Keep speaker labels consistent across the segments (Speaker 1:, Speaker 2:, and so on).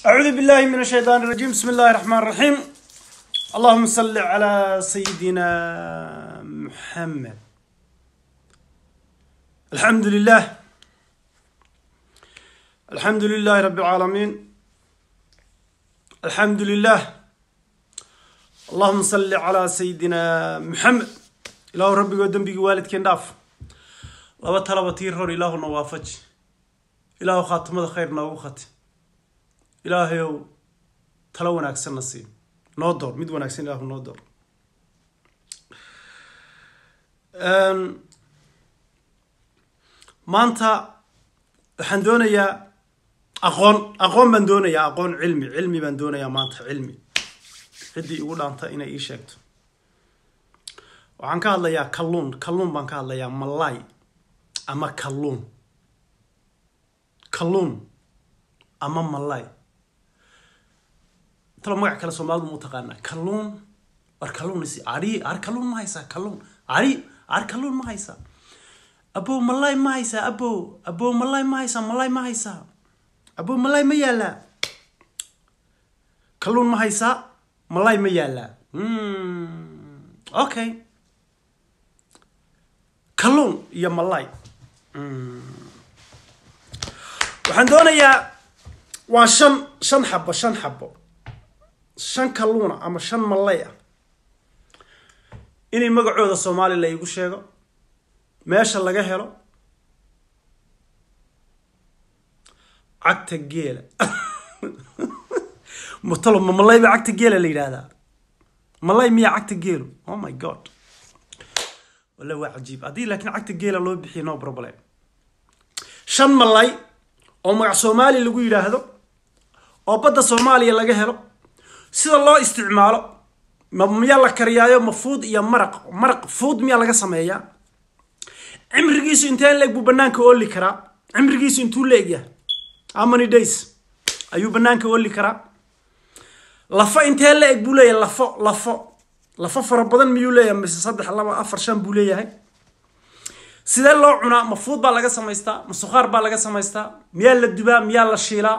Speaker 1: أعوذ بالله من الشيطان الرجيم بسم الله الرحمن الرحيم اللهم صل على سيدنا محمد الحمد لله الحمد لله رب العالمين الحمد لله اللهم صل على سيدنا محمد إله ربي ودنبي والد كن داف لaba talaba tii ror ilaahuna waafaji ilaahu khaatimada khayr noogu khati ilaahayow talo wanaagsanna sii noo door mid wanaagsan ilaahu noo door maanta waxaan doonayaa aqoon aqoon baan doonayaa aqoon cilmi cilmi baan doonayaa maanta cilmi ciddii igu dhaanta inay ii sheegto waxaan ka hadlayaa kalluun kalluun baan ka hadlayaa malay ama kalluun kalluun ama malay talo magac kale soomaalidu ma u taqaanaa kalluun war kalluun isi ari ar kalluun ma haysaa kalluun ari ar kalluun ma haysaa abo malay ma haysaa abo abo malay ma haysaa malay ma haysaa abo malay ma yaalaa kalluun ma haysaa malay ma yaalaa okay kalluun iyo malay waxaan doonayaa waa shan shan xabo shan xabo shan kalluuna ama shan malay ah inay magacooda soomaali la iigu sheego meesha laga helo cagta geela mutalo ma malay ba cagta geela la yidhaahdaa malay miyaa cagta geelu oh my god walla waa cajiib haddii laakiin cagta geela loo bixiya no problem shan malay oo magac soomaali lagu yidhaahdo oo badda soomaaliya laga helo sida loo isticmaalo ma miyaa la kariyaayo ma fuud iyo maraq maraq fuud miyaa laga sameeyaa cimrigiisu inteen leeg buu banaanka ooli karaa cimrigiisu intuu la egyahay how many days ayuu banaanka ooli karaa lafo intee la eg buu leeyahay lafo lafo lafo fara badan miyuu leeyahay mise saddex laba afar shan buu leeyahay sidee loo cunaa ma fuud baa laga samaystaa ma sukhaar baa laga samaystaa miyaa la dubaa miyaa la shiilaa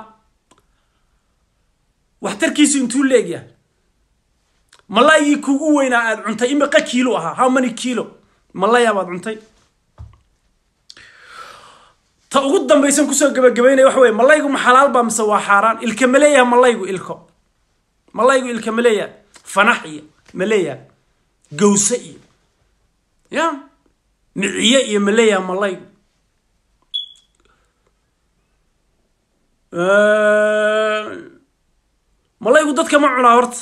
Speaker 1: waxtarkiisu intuu la egyahay malaygii kugu weynaa aad cuntay imiqa kiilo ahaa how many kilo malaya baad cuntay ta ugu dambaysan kusoo gabagabaynaya waxa weye malaygu ma xalaal baa mise waa xaaraan ilka ma leeyahay malaygu ilko malaygu ilka ma leeyahay fanax iyo ma leeyahay gawse iyo ya miciye iyo ma leeyahay malaygu malaygu dadka ma cunaa horta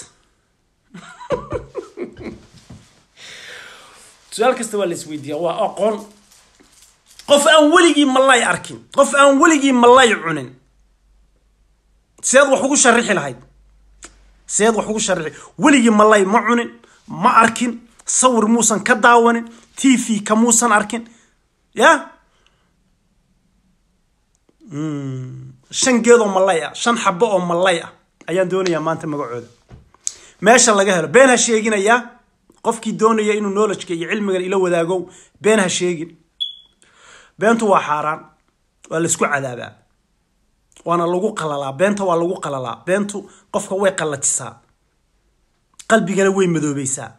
Speaker 1: su-aal kasta waa la isweydiiyaa waa aqoon qof aan weligii malay arkin qof aan weligii malay cunin seed wax ugu sharixi lahayd seed wax ugu sharixi weligii malay ma cunin ma arkin sawir muusan ka daawanin t v ka muusan arkin ya shan geed oo malay ah shan xabo oo malay ah ayaan doonayaa maanta magacooda meesha laga helo been ha sheeginayaa qofkii doonaya inuu knowledgeka iyo cilmigan ila wadaago been ha sheegin beentu waa xaaraan waa laisku cadaabaa waana lagu qalalaa beenta waa lagu qalalaa beentu qofka way qallajisaa qalbigana way madoobeysaa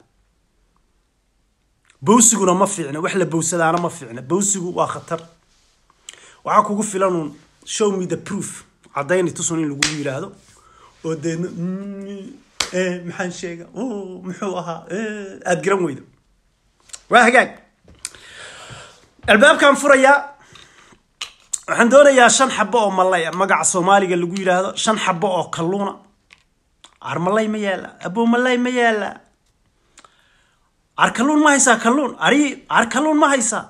Speaker 1: bawsiguna ma fiicna wax la bawsadaana ma fiicna bawsigu waa khatar waxaa kugu filanuun show me the proof caddayni tusun in lagu yidhaahdo oo deedna maxaan sheega muxuu ahaa aada garan weydo waa hagaag albaabkaan furayaa waxaan doonayaa shan xabo oo malay a magaca soomaaliga lagu yidhaahdo shan xabo oo kalluuna ar malay ma yaala abo malay ma yaala ar kalluun ma haysaa kalluun ari ar kalluun ma haysaa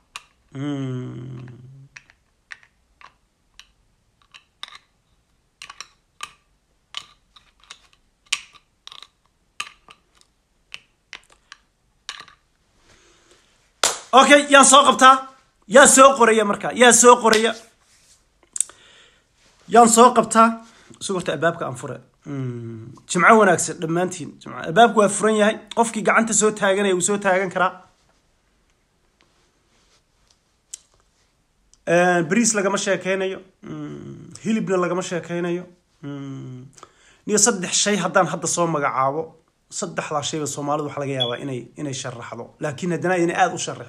Speaker 1: okay yaan soo qabtaa yaa soo qoraya markaa yaa soo qoraya yaan soo qabtaa isu horta albaabka aan fure jimco wanaagsan dhammaantiin jimco albaabku waa furan yahay qofkii gacanta soo taaganaya wuu soo taagan karaa bariis lagama sheekeynayo hilibna lagama sheekeynayo niyo saddex shay haddaan hadda soo magacaabo saddexdaa shayba soomaalidu waxa laga yaabaa inay inay sharaxdo laakiin haddana inay aada u sharax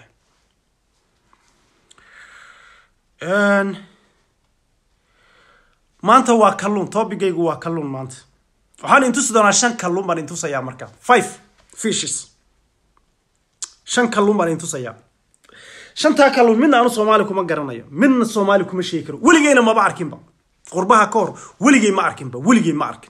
Speaker 1: maanta waa kalluun tobigaygu waa kalluun maanta waxaan intusi doonaa shan kalluun baan intusayaa marka five fishes shan kalluun baan intusayaa shantaa kalluun midna aanu soomaali kuma garanayo midna soomaali kuma sheegi karo weligeyna maba arkinba qurbaha ka hor weligey ma arkinba weligey ma arkin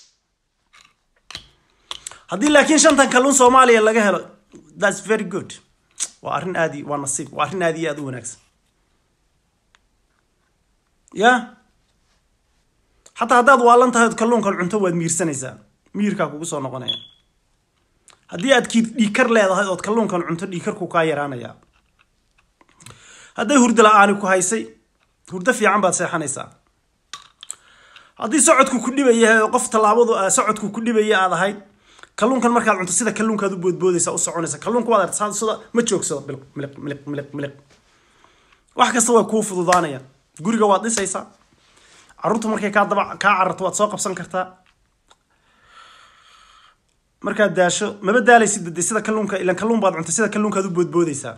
Speaker 1: haddii laakiin shantan kalluun soomaaliya laga helo thats very good waa arrin aadi waa nasiib waa arrin aad iyo aada u wanaagsan ya xataa haddaad waalan tahay od kalluunkan cunto waad miirsanaysaa miirkaa kugu soo noqonaya haddii aad kii dhiikar leedahay ood kalluunkan cunto dhiikarku kaa yaraanaya hadday hurdo la-aani ku haysay hurdo fiican baad seexanaysaa haddii socodku ku dhibaya oo qof tallaabadu socodku ku dhibaya aad ahayd kalluunkan markaad cunto sida kalluunkaad u boodboodaysa u soconaysa kalluunka waad aragtaa sida ma joogsado biliq miliq miliq miliq miliq wax kasta way kuu fududaanayaan guriga waad dhisaysaa carruurtu markay kaa daba kaa cararto waad soo qabsan kartaa markaad daasho maba daalaysid de sida kalluunka ilan kalluun baad cunta sida kalluunkaad u boodboodaysaa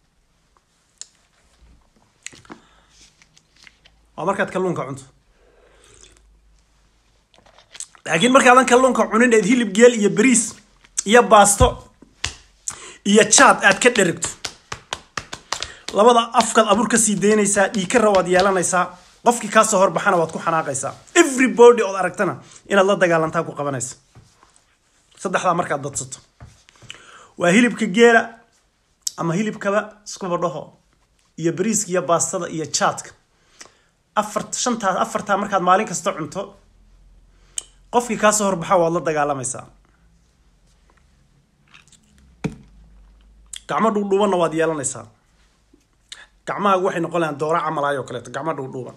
Speaker 1: waa markaad kalluunka cunto laakiin markaadan kalluunka cunin eed hilib geel iyo bariis iyo baasto iyo jaad aad ka dherigto labada afkaad abuur ka sii daynaysaa dhiikara waad yeelanaysaa qofkii kaasoo horbaxana waad ku xanaaqaysaa everybody ood aragtana inaad la dagaalantaa ku qabanaysa saddexdaa markaad dadsato waa hilibka geela ama hilibkaba iskuba dhaho iyo bariiska iyo baastada iyo jaadka afar shantaa afartaa markaad maalin kasta cunto qofkii kaasoo horbaxa waad la dagaalamaysaa gacmo dhuudhuubanna waad yeelanaysaa gacmahaagu waxay noqon lahaan doora camalaayoo kaleeto gacmo dhuudhuuban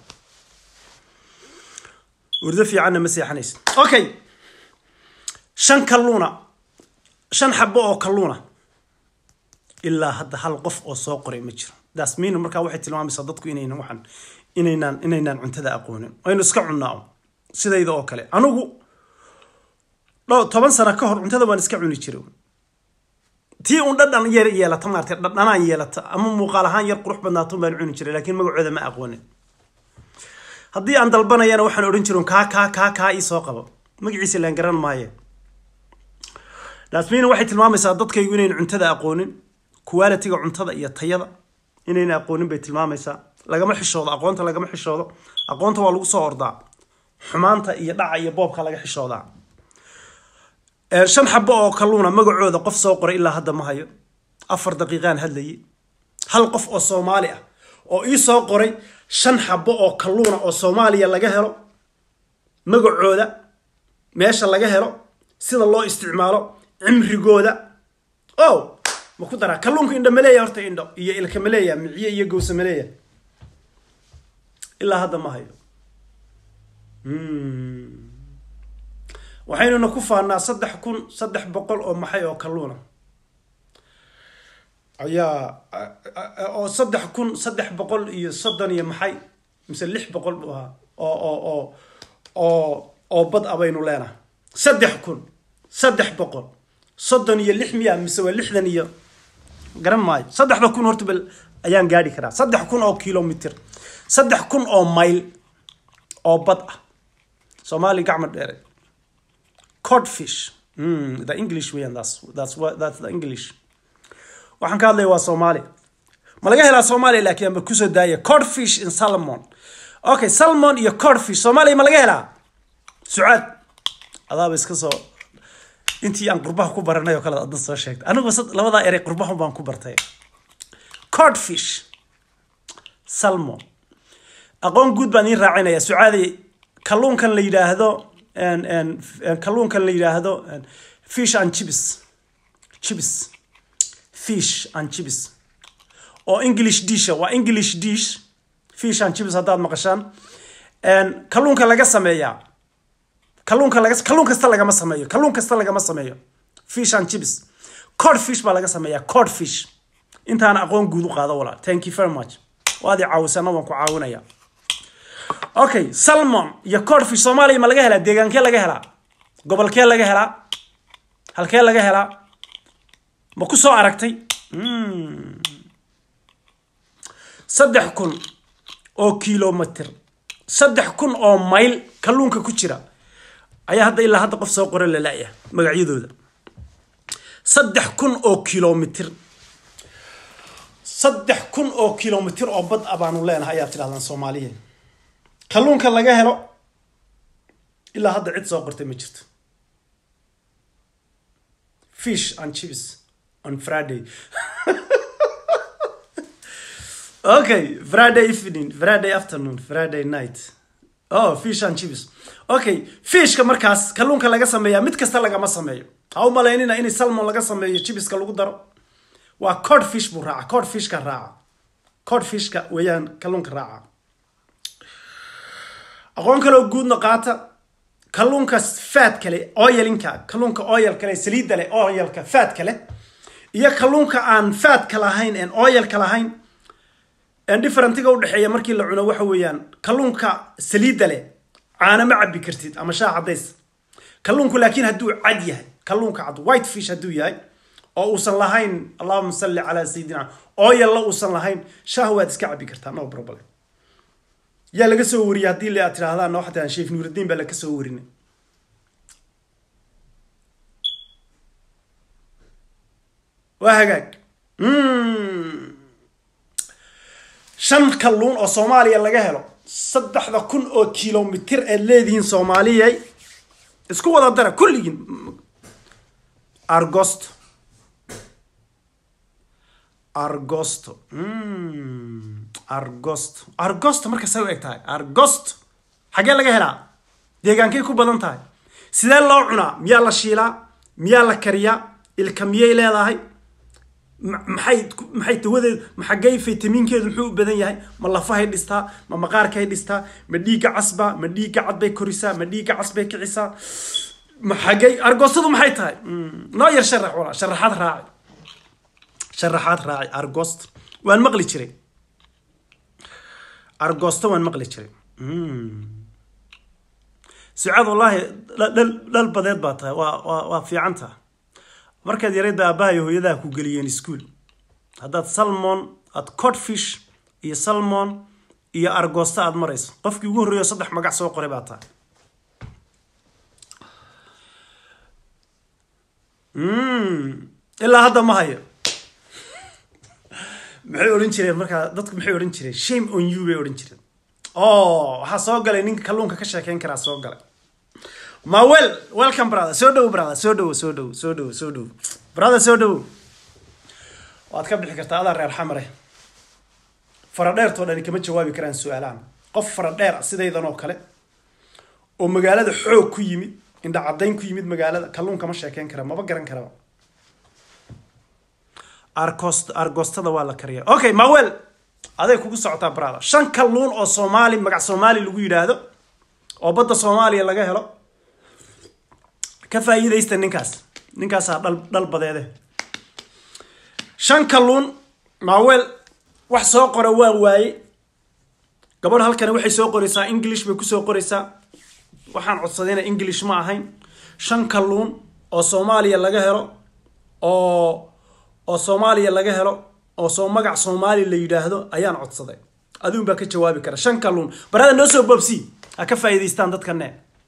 Speaker 1: urdo fiicanna ma seexanaysid okay shan kalluuna shan xabo oo kalluuna ilaa hadda hal qof oo soo qoray ma jiro dasmin markaa waxay tilmaamaysaa dadku inaynan waxaan inaynaan inaynaan cuntada aqoonin aynu iska cunnaa sidayda oo kale anigu dho toban sano ka hor cuntada waan iska cuni jiray tii un dhadhan yar yeelata maarata dhadhanaan yeelata ama muuqaal ahaan yar qurux badnaatun baan cuni jiray laakiin magacooda ma aqoonin haddii aan dalbanayana waxaan odhan jirin kaa kaa kaa kaa ii soo qabo magaciisa laan garan maaye dasmin waxay tilmaamaysaa dadkaygu inayn cuntada aqoonin qualitiga cuntada iyo tayada inayna aqoonin bay tilmaamaysaa lagama xishoodo aqoonta lagama xishoodo aqoonta waa lagu soo ordaa xumaanta iyo dhaca iyo boobka laga xishoodaa shan xabo oo kalluuna magacooda qof soo qoray ilaa hadda ma hayo afar daqiiqaan hadlayay hal qof oo soomaali ah oo ii soo qoray shan xabo oo kalluuna oo soomaaliya laga helo magacooda meesha laga helo sida loo isticmaalo cimrigooda o ma ku daraa kalluunka indho maleeya horta indho iyo ilka maleeya miciye iyo gowsa maleeya ilaa hadda ma hayo waxaynuna ku faanaa saddex kun saddex boqol oo maxay oo kalluuna ayaa oo saddex kun saddex boqol iyo soddon iyo maxay mise lix boqol buu ahaa oo oo oo oo oo bad a baynu leenahay saddex kun saddex boqol soddon iyo lix miya mise waa lixdan iyo garan maayo saddexda kun horta bal ayaan gaadhi karaa saddex kun oo kilomitr saddex kun oo mayl oo bad ah soomaali gacma dheere codfish mm, the english way and that's that's what that's the english waxaan ka hadlaya waa soomaali ma laga helaa soomaaliya laakiin amba kusoo daaya codfish in salmon okay salmon iyo codfish soomaaliya ma laga helaa sucaad adaaba iska soo intii aan qurbaha ku baranay oo kale adna soo sheegtay anigu labadaa erey qurbahun baan ku bartay codfish salmon aqoon guud baan iin raacinaya sucaaday kalluunkan la yidhaahdo kalluunkan la yidhaahdo fish and chips chips fish and chips oo english disha waa english dish fish and chips haddaad maqashaan kalluunka laga sameeyaa kalluunka laga kalluun kasta lagama sameeyo kalluun kasta lagama sameeyo fish and chips cod fish baa laga sameeyaa cod fish intaana aqoon guud u qaado walaa thank you very much waad i caawisana waan ku caawinaya okay salmon iyo codfish soomaaliya ma laga helaa deegaankee laga helaa gobolkee laga helaa halkee laga helaa ma ku soo aragtay saddex kun oo kilomitr saddex kun oo mayl kalluunka ku jira ayaa hadda ilaa hadda qof soo qora lalaya magacyadooda saddex kun oo kilomitr saddex kun oo kilomitr oo bad a baanu leenahay ayaad tidhahdaan soomaaliya kalluunka laga helo ilaa hadda cid soo qortay ma jirto fish and chips on friday okay friday evening friday afternoon friday night oh fish and chips okay fishka markaas kalluunka laga sameeyaa mid kasta lagama sameeyo ha u malaynina in salmon laga sameeyo chibiska lagu daro waa cod fish buu raaca cod fishka raaca cod fishka weeyaan kalluunka raaca aqoon kaloo guudna qaata kalluunka faad kale oilinka kalluunka oil kale saliidda leh oilka faad kale iyo kalluunka aan faadka lahayn en oilka lahayn differentiga udhexeeya markii la cuno waxa weeyaan kalluunka saliidda leh caana ma cabi kartid ama shaah cadays kalluunku laakiin hadduu cad yahay kalluunka cad white fish hadduu yahay oo uusan lahayn allahuma salli calaa sayidina oyalla uusan lahayn shaah waad iska cabi kartaa no problem yaa laga soo wariyay haddii la tirahdaan no xataa sheekh nuurudiin baa laga soo warinay waa hagaag shan kalluun oo soomaaliya laga helo saddexda kun oo kilomitr aad leedihiin soomaaliyay isku wada dara kulligiin argosto argosto argosto argosto marka say u eg tahay argosto xaggee laga helaa deegaankay ku badan tahay sidee loo cunaa miyaa la shiilaa miyaa la kariyaa ilka miyay leedahay maxay maxay tawadeed maxagay faytamiinkeedu muxuu u badan yahay ma lafahay dhistaa ma maqaarkay dhistaa ma dhiigga casba ma dhiigga cad bay korisaa ma dhiigga cas bay kicisaa maxagay argoostadu maxay tahay noo yar sharax wala sharaxaad raaci sharaxaad raaci argost waan maqli jiray argosto waan maqli jiray sucaad wallaahi dhal badeed baa tahay waa waa waa fiican taha markaad yarayda aabbahayo hooyadaha ku geliyeen ischool haddaad salmon aad codfish iyo salmon iyo argosta aad marayso qofkii ugu horreeyo saddex magac soo qoray baa tahay ilaa hadda ma hayo maxay odhan jireen markaa dadku maxay odhan jireen shame on you bay odhan jireen oh waxaa soo galay ninka kalluunka ka sheekeyn karaa soo galay ma well welcome brother soo dhowo brother soo dhowo soo dhowo soo dhowo soo dhowo brother soo dhowo waad ka bixi kartaa adaa reer xamare faradheertoo dhani kama jawaabi karaan su-aalahan qof faradheer ah sidaydan oo kale oo magaalada xoog ku yimid indha caddayn ku yimid magaalada kalluun kama sheekeyn kara maba garan karaba argost argostada waa la kariya okay mawel aday kugu socotaa brother shan kalluun oo soomaali magac soomaali lagu yidhaahdo oo badda soomaaliya laga helo ka faa'iidaysta ninkaas ninkaasaa dhal dhal badeede shan kalluun maaweel wax soo qora waa waaye gabadh halkani waxay soo qoraysaa english bay kusoo qoraysaa waxaan codsadayna english ma ahayn shan kalluun oo soomaaliya laga helo oo oo soomaaliya laga helo oo soo magac soomaali la yidhaahdo ayaan codsaday aduun baa ka jawaabi kara shan kalluun barada noo soo boobsi ha ka faa'iidaystaan dadkane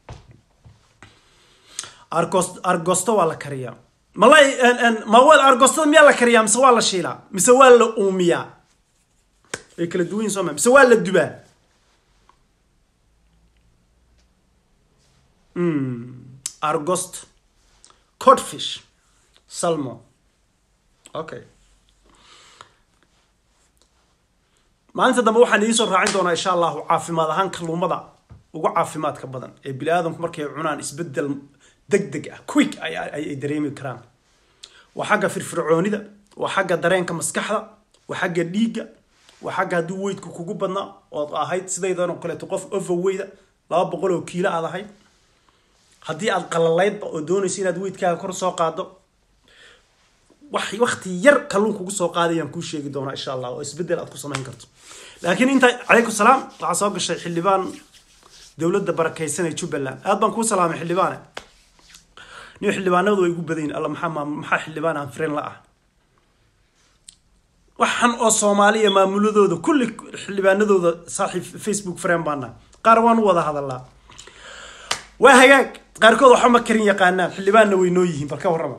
Speaker 1: argost argosto waa la kariyaa malay mawel argostada miyaa la kariyaa mise waa la shiilaa mise waa la uumiyaa way kala duwan yihin sooma mise waa la dubaa argost codfish salmo okay maalinta dambe waxaan idiin soo raacin doonaa insha allahu caafimaad ahaan kalluumada ugu caafimaadka badan ee bini aadamku markay cunaan isbedel deg deg ah quick ay dareemi karaan waa xagga firfircoonida waa xagga dareenka maskaxda waa xagga dhiigga waa xagga haddii weydku kugu badnaa ood ahayd sidaydan oo kaleeto qof overweyda laba boqol oo kiilo aad ahayd haddii aad qalalaydba oo doonayso inaad weydkaaga kor soo qaado wax wakti yar kalluun kugu soo qaadayaan kuu sheegi doonaa insha allah oo isbedel aad ku samayn karto laakiin inta calaykum salaam waxaa soo gashay xildhibaan dowladda barakaysan ee jubbaland aad baan kuu salaamay xildhibaane nin xildhibaanadu way igu badan yihin alla maxaa maam- maxaa xildhibaan aan firen la ah waxan oo soomaaliya maamuladooda kulli xildhibaanadooda saaxiib facebook friend baana qaar waan u wada hadalaa waa hagaag qaarkood waxba ma karin yaqaanaan xildhibaanna way noo yihiin bal ka warrama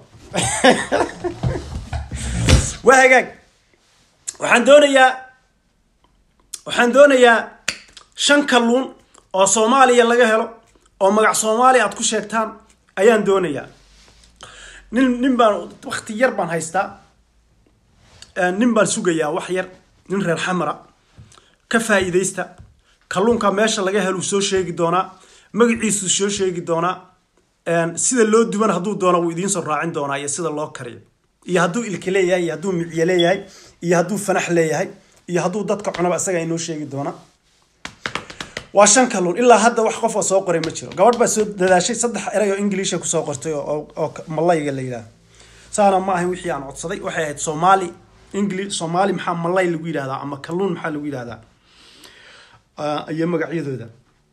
Speaker 1: waa hagaag waxaan doonayaa waxaan doonayaa shan kalluun oo soomaaliya laga helo oo magac soomaaliya aad ku sheegtaan ayaan doonayaa nin nin baan wakti yar baan haystaa nin baan sugayaa wax yar nin reer xamara ka faa'iidaysta kalluunka meesha laga helu soo sheegi doonaa magaciisu soo sheegi doonaa sida loo duwan hadduu doono wuu idiin soo raacin doonaa iyo sida loo kariyo iyo hadduu ilka leeyahay iyo hadduu micye leeyahay iyo hadduu fanax leeyahay iyo hadduu dadka cunaba isaga inoo sheegi doona waa shan kalluun ilaa hadda wax qof oo soo qoray ma jiro gabadh baa soo dadaashay saddex erey oo ingiliisha kusoo qortay oo oo malayga la yidhaahdo saana ma ahayn wixii aan codsaday waxay ahayd soomaali ingli soomaali maxaa malay lagu yidhahdaa ama kalluun maxaa lagu yidhahdaa iyo magacyadooda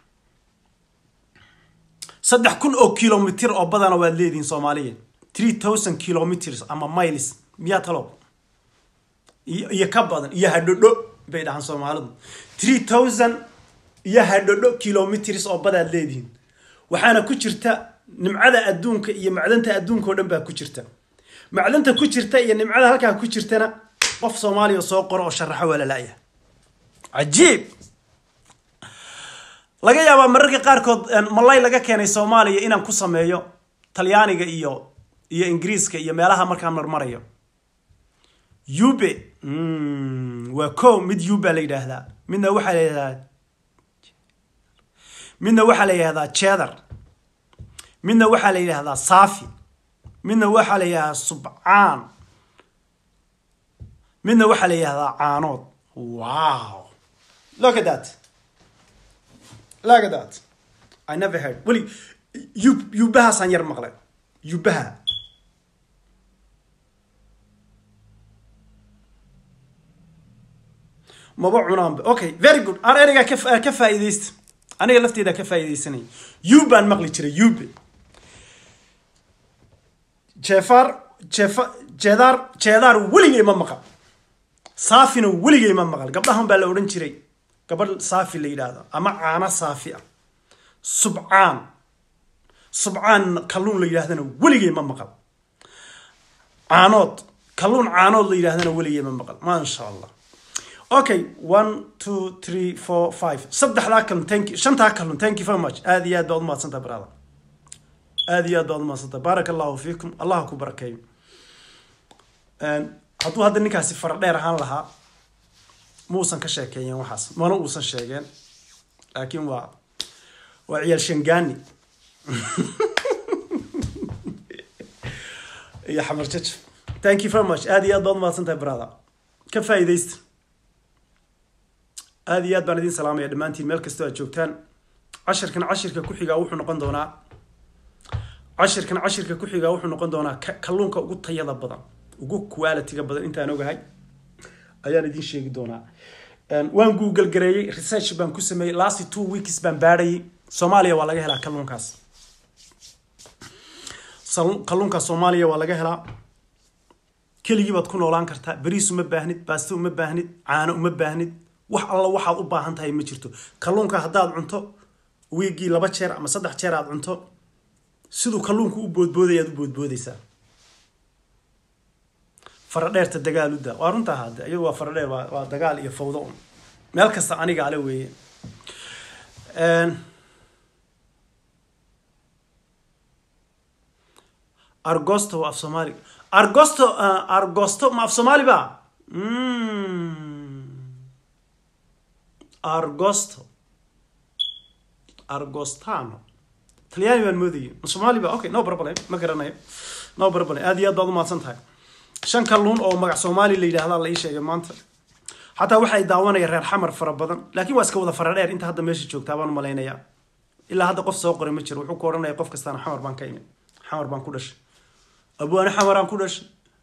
Speaker 1: saddex kun oo kilomitr oo badana waad leedihiin soomaaliya three thousand kilometers ama miles miyaa talo iyo ka badan iyo hadhodho bay dhahaan soomaalidu three thousand iyo hadhodho kilometers oo badaad leedihiin waxaana ku jirta nimcada adduunka iyo macdanta adduunka oo dhan baa ku jirta macdanta ku jirta iyo nimcada halkaa ku jirtana qof soomaaliya soo qoro oo sharaxo waa lala'ya cajiib laga yaabaa mararka qaarkood malay laga keenay soomaaliya inaan ku sameeyo talyaaniga iyo iyo ingiriiska iyo meelaha markaan marmarayo ube waa ko mid uba la yidhaahdaa midna waxaa la yidhahdaa midna waxaa la yidhahdaa cheddar midna waxaa la yidhahdaa safi midna waxaa la yidhahdaa subcaan midna waxaa la yidhahdaa caanood wow look at that look at that i never heard weli yub yubahaasaan yar maqlay yubaha maba cunaanba okay very good ar ereygaa ka ka faa'iidaysta aniga lafteeda ka faa'iidaysanaya yubaan maqli jiray yube jeefar jeefa jeedaar jeedaar weligay ma maqal saafina weligay ma maqal gabdhahan baa la odhan jiray gabadh saafi la yidhaahdo ama caano saafi ah subcaan subcaan kalluun la yidhahdana weligay ma maqal caanood kalluun caanood la yidhahdana weligay ma maqal maasha allah okay one two three four five saddexdaa kalun thank you shantaa kalun thank you very much aad iyo aad baad umahadsantaha brother aad iyo aad baad umahadsantaha baaraka allahu fiikum allah ku barakeeyo hadduu hadda ninkaasi fara dheer ahaan lahaa muusan ka sheekeeyeen waxaas mana uusan sheegeen laakiin waa waa ciyaal shangaani iyo xamar jajab thank you very much aad iyo aad baad umahadsantahay brother ka faa'iidaysta aada iyo aad baan idin salaamaya dhammaantiin meel kastoo aad joogtaan cashirkan cashirka ku xigaa wuxuu noqon doonaa cashirkan cashirka ku xigaa wuxuu noqon doonaa kalluunka ugu tayada badan ugu quality-ga badan intaan ogahay ayaan idin sheegi doonaa waan google gareeyey research baan ku sameeyey last two weeks baan baadhayay soomaaliya waa laga helaa kalluunkaas kalluunkaas soomaaliya waa laga helaa keligii baad ku noolaan kartaa bariis uma baahnid baasto uma baahnid caano uma baahnid wax alla waxaad u baahan tahay ma jirto kalluunka haddaad cunto wiigii laba jeer ama saddex jeer aad cunto siduu kalluunku u boodboodaya aad u boodboodaysaa faradheerta dagaaludda waa runtaa hadde iyadu waa faradheer waa waa dagaal iyo fawdo un meel kasta aniga ale weeye argosto waa af soomaali argosto argosto ma af soomaali ba argosto argostano talyaani baan moodayay soomaali ba okay no problem ma garanayo no problem aad iyo aad baad umahadsan tahay shan kalluun oo magac soomaali la yidhahdaa la ii sheegay maanta xataa waxay daawanaya reer xamar fara badan laakiin waa iska wada fara dheer inta hadda meesha joogtaa baan malaynayaa ilaa hadda qof soo qoray ma jiro wuxuu ku odhanaya qof kastaana xamar baan ka imid xamar baan ku dhashay abwaani xamaraan ku dhashay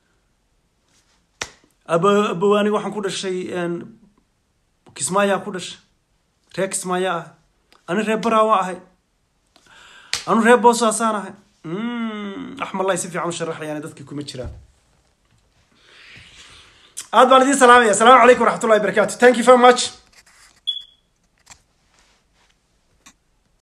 Speaker 1: aba abawaani waxaan ku dhashay kismaayaan ku dhashay reer kismaaya ah ani reer baraa waa ahay anu reer boosaasaan ahay wax malay si fiican u sharaxayaan dadkii kuma jiraan aad baan idiin salaamaya asalaamu calaykum waraxmatullahi barakatu thank you very much